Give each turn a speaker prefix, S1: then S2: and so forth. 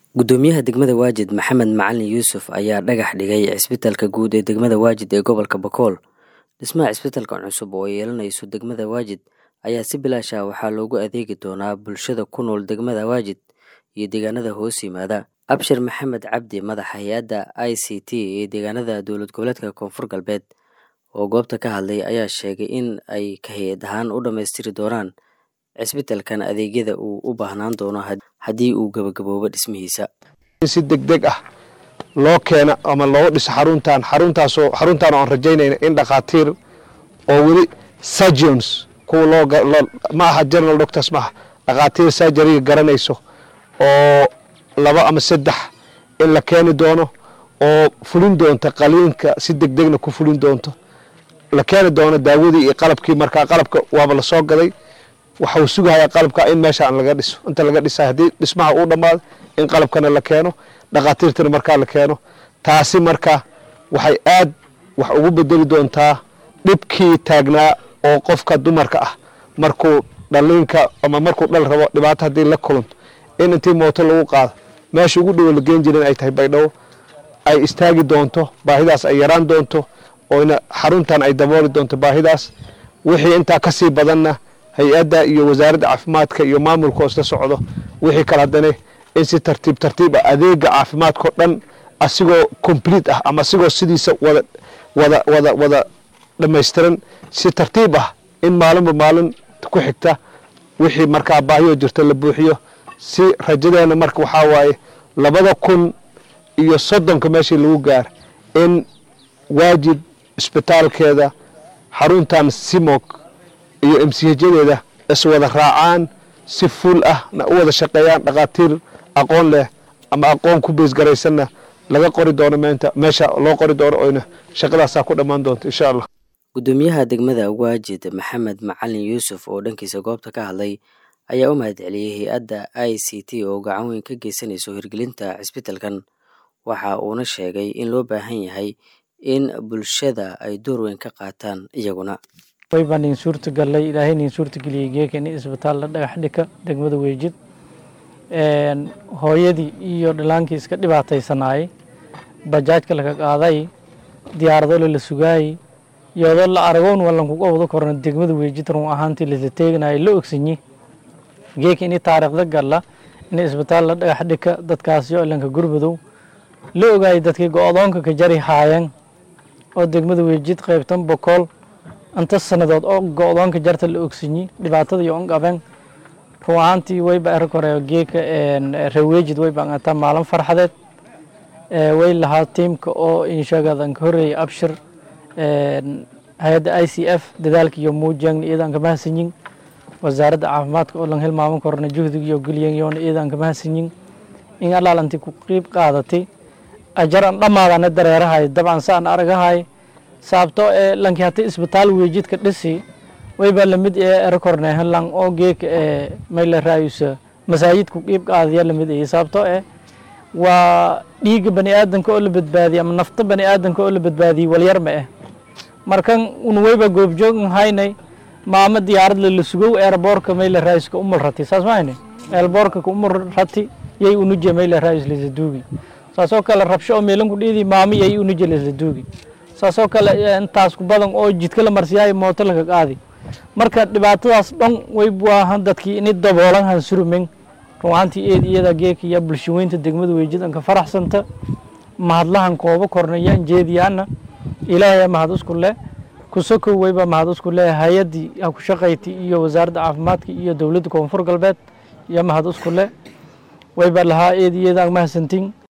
S1: gudoomiyaha degmada waajid maxamed macalin yuusuf ayaa dhagax dhigay cisbitalka guud ee degmada waajid ee gobolka bakool dhismaha cisbitalkan cusub oo ay yeelanayso degmada waajid ayaa si bilaash ah waxaa loogu adeegi doonaa bulshada ku nool degmada waajid iyo deegaanada hoos yimaada abshir maxamed cabdi madaxa hay-adda i c t ee deegaanada dowlad goboleedka koonfur galbeed oo goobta ka hadlay ayaa sheegay in ay ka hay-ad ahaan u dhammaystiri doonaan cisbitalkan adeegyada uu u baahnaan doono haddii uu gabagaboobo dhismihiisa
S2: si degdeg ah loo keena ama loo dhiso xaruntan xaruntaasoo xaruntaan oo aan rajaynayna in dhakhaatiir oo weli surgeons kuwa loo ma aha general doctors maaha dhakhaatiir surgeryga garanayso oo laba ama saddex in la keeni doono oo fulin doonta qaliinka si degdegna ku fulin doonto la keeni doono daawadii iyo qalabkii markaa qalabka waaba la soo gaday waxau sugahayaa qalabka in meeshaan laga dhiso inta laga dhisa haddii dhismaha uu dhammaado in qalabkana la keeno dhakhaatiirtana markaa la keeno taasi marka waxay aad wax ugu bedeli doontaa dhibkii taagnaa oo qofka dumarka ah markuu dhaliinka ama markuu dhal rabo dhibaato haddii la kulanto in intii mooto lagu qaado meesha ugu dhowo la geen jirin ay tahay baydhabo ay istaagi doonto baahidaas ay yaraan doonto ooyna xaruntan ay dabooli doonto baahidaas wixii intaa ka sii badanna hay-adda iyo wasaaradda caafimaadka iyo maamulka oo isla socdo wixii kale haddana in si tartiib tartiib ah adeega caafimaadkao dhan asigoo complete ah ama asigoo sidiisa wada wada wada wada dhammaystiran si tartiib ah in maalinba maalin ku xigta wixii markaa baahiyoo jirta la buuxiyo si rajadeena marka waxaa waaye labada kun iyo soddonka meeshii lagu gaar in waajid isbitaalkeeda xaruntan simog iyo emsihajadeeda iswada raacaan si fuul ah na u wada shaqeeyaan dhakhaatiir aqoon leh ama aqoon ku beesgaraysanna laga qori doono meenta meesha loo qori doono oyna shaqadaasaa ku dhammaan doonto insha allah
S1: gudoomiyaha degmada waajid maxamed macalin yuusuf oo dhankiisa goobta ka hadlay ayaa u mahadceliyey hay-adda i c t oo gacan weyn ka geysanayso hirgelinta cisbitalkan waxa uuna sheegay in loo baahan yahay in bulshada ay door weyn ka qaataan iyaguna
S3: waybaan idin suurtagallay ilaahay idin suurtageliyey geeka in isbitaal la dhagax dhika degmada weejid hooyadii iyo dhalaankii iska dhibaataysanaayey bajaajka laka qaaday diyaaradole la sugaayey iyadoo la aragoon walankuga wado korna degmada weejid run ahaantii lasla teeganayay la ogsanyi geeka ini taariikhda galla in isbitaal la dhagax dhika dadkaasi oo ilanka gurbadow la ogaayay dadkii go-doonka ka jari haayeen oo degmada weejid qaybtan bokool inta sanadood oo go-doonka jarta la ogsanyi dhibaatada iyo onqaben run ahaantii wayba er kore geeka reweejid wayba angataa maalin farxadeed way lahaa tiimka oo inshagadan ka horreeyay abshir hay-adda i c f dadaalka iyo muujang iyadan ka mahadsanyin wasaaradda caafimaadka oo lan hilmaaman korna juhdiga iyo gelyan yoona iyadan ka mahadsanyin in alaalanti ku qiib qaadatay ajaran dhammaadana dareerahay dabcan saan aragahay sababto ee lanki hata isbitaal weejidka dhisi wayba lamid ee erakorne lang oo geeka ee mayla raayusa masaajidku qiib qaadaya lamid ee sababto ee waa dhiigga bani aadanka oo la badbaadiyay ama nafta bani aadanka oo la badbaadiyey walyar ma eh markan un wayba goobjoog haynay maama diyaarad la sugow eerboorka mayla raayuska umul rati saas mahayne eerboorka ka umul rati yay unuje mayla raayus lisa duugi saasoo kale rabsho oo meelanku dhiidi maama yay unuje lisa duugi saasoo kale intaas ku badan oo jidka la marsiyaayo mooto laka qaadi marka dhibaatadaas dhan way waahan dadkii ini daboolan han surumen run ahaantii eed iyada geeka iyo bulshaweynta degmada weejidanka faraxsanta mahadlahan koobo kornayaan jeediyaana ilaahay mahad isku leh kusokow wayba mahad isku leh hay-addii ha ku shaqayti iyo wasaaradda caafimaadka iyo dowladda koonfur galbeed iyo mahad isku leh wayba lahaa eed iyada mahadsantiin